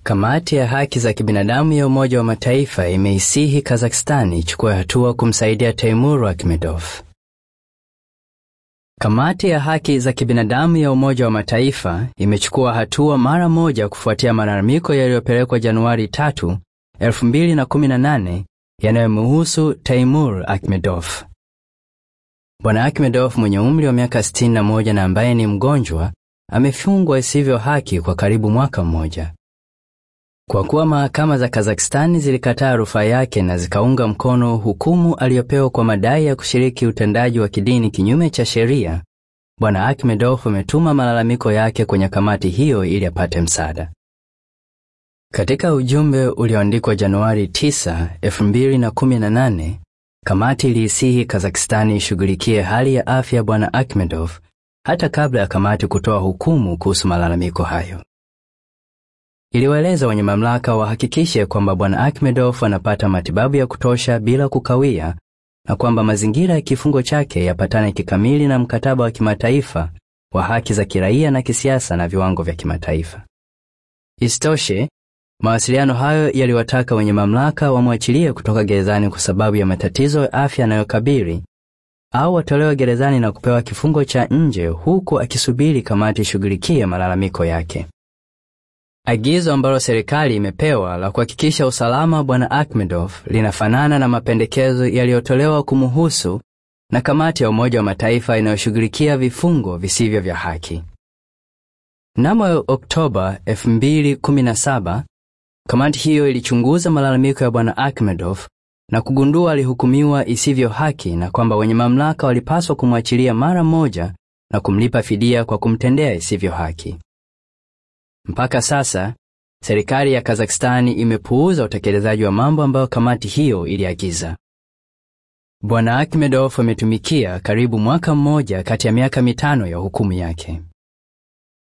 Kamati ya haki za kibinadamu ya Umoja wa Mataifa imeisihi Kazakhstan ichukue hatua kumsaidia Teimur Akhmedov. Kamati ya haki za kibinadamu ya Umoja wa Mataifa imechukua hatua mara moja kufuatia malalamiko yaliyopelekwa Januari 3, 2018 yanayomhusu Teimur Akhmedov. Bwana Akhmedov mwenye umri wa miaka 61 na ambaye ni mgonjwa amefungwa isivyo haki kwa karibu mwaka mmoja. Kwa kuwa mahakama za Kazakhstani zilikataa rufaa yake na zikaunga mkono hukumu aliyopewa kwa madai ya kushiriki utendaji wa kidini kinyume cha sheria, Bwana Akhmedov ametuma malalamiko yake kwenye kamati hiyo ili apate msaada. Katika ujumbe ulioandikwa Januari 9, 2018, kamati iliisihi Kazakhstani ishughulikie hali ya afya ya Bwana Akhmedov hata kabla ya kamati kutoa hukumu kuhusu malalamiko hayo. Iliwaeleza wenye mamlaka wahakikishe kwamba Bwana Akhmedov anapata matibabu ya kutosha bila kukawia na kwamba mazingira ya kifungo chake yapatane kikamili na mkataba wa kimataifa wa haki za kiraia na kisiasa na viwango vya kimataifa. Isitoshe, mawasiliano hayo yaliwataka wenye mamlaka wamwachilie kutoka gerezani kwa sababu ya matatizo ya afya yanayokabili au watolewe gerezani na kupewa kifungo cha nje huku akisubiri kamati ishughulikie malalamiko yake. Agizo ambalo serikali imepewa la kuhakikisha usalama wa Bwana Akhmedov linafanana na mapendekezo yaliyotolewa kumuhusu na kamati ya Umoja wa Mataifa inayoshughulikia vifungo visivyo vya haki. Mnamo Oktoba 2017, kamati hiyo ilichunguza malalamiko ya Bwana Akhmedov na kugundua alihukumiwa isivyo haki na kwamba wenye mamlaka walipaswa kumwachilia mara moja na kumlipa fidia kwa kumtendea isivyo haki. Mpaka sasa, serikali ya Kazakhstani imepuuza utekelezaji wa mambo ambayo kamati hiyo iliagiza. Bwana Akhmedov ametumikia karibu mwaka mmoja kati ya miaka mitano ya hukumu yake.